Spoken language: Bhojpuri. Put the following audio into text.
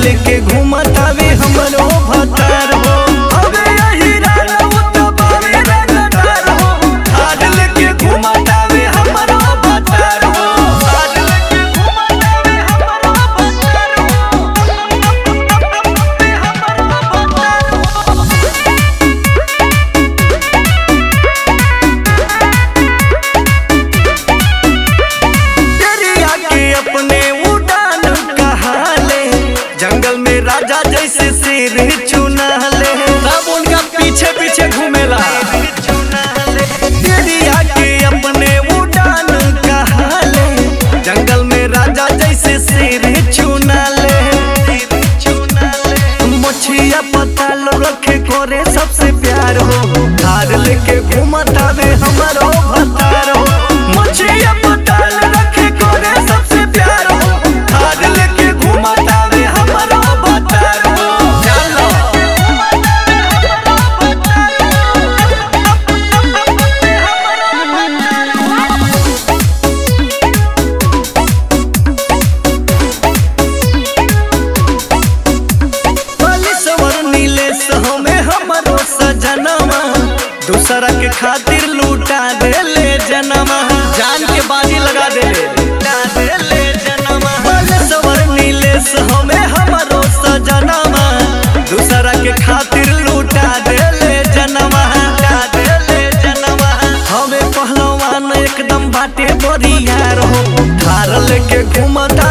लेके घूमतावे हमरो भतार हो अबे यही राना उतबावे रंगदार हो थार लेके घूमतावे हमरो भतार हो थार लेके घूमतावे हमरो भतार हो दरिया के अपने उड़ान कहाले जंगल में राजा जैसे शेर चुना ले सब उनका पीछे पीछे घूमेला दरिया के अपने उड़ान कहाले जंगल में राजा जैसे शेर चुना ले मछिया पताल रखे करे सबसे प्यार हो धार लेके घूमतावे हमारो भतार हो मछिया पताल रखे करे सबसे प्यार हो धार लेके घूमतावे हमारो भतार हो चलो बालेश्वर नीलेश हमें हमरो सजनमा दूसरा के खातिर लूटा देले जनमा जान के बाजी लगा देले लूटा देले जनमा बालेश्वर नीलेश हमें हमरो सजनमा दूसरा के खातिर लूटा देले जनमा लूटा देले जनमा हमें पहलवान एकदम बाटे बरियार हो थार लेके घूमता